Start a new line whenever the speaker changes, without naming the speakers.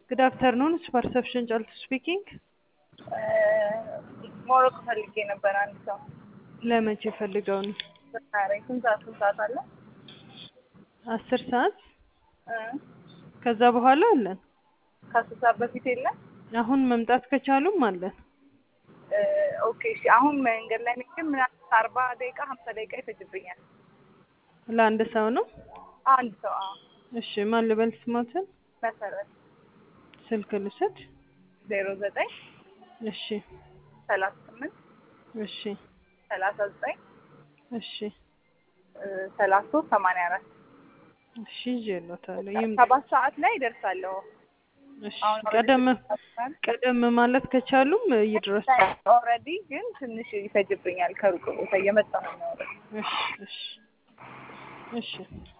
ጉድ አፍተርኑን ፐርሰፕሽን ጫልቱ ስፒኪንግ።
ሞሮኮ ፈልጌ ነበር አንድ ሰው
ለመቼ ፈልገው ነው?
ዛሬ ስንት ሰዓት ስንት ሰዓት አለ?
አስር ሰዓት
እ
ከዛ በኋላ አለን።
ከአስር ሰዓት በፊት የለም?
አሁን መምጣት ከቻሉም አለን።
እ ኦኬ እሺ። አሁን መንገድ ላይ ነኝ ግን ምናምን አርባ ደቂቃ ሀምሳ ደቂቃ ይፈጅብኛል።
ለአንድ ሰው ነው?
አንድ ሰው አዎ።
እሺ ማን ልበል ስሞትን?
መሰረት
ስልክ ልውሰድ?
ዜሮ ዘጠኝ
እሺ
ሰላሳ ስምንት
እሺ
ሰላሳ ዘጠኝ
እሺ
እ ሰላሳ ሶስት ሰማንያ አራት
እሺ ይዤልዎታለሁ። ይምጡ።
ሰባት ሰዓት ላይ ይደርሳለሁ።
እሺ
አሁን
ቀደም ቀደም ማለት ከቻሉም ይድረሱ።
ኦልሬዲ ግን ትንሽ ይፈጅብኛል ከሩቅ ቦታ እየመጣሁ ነው።
እሺ እሺ እሺ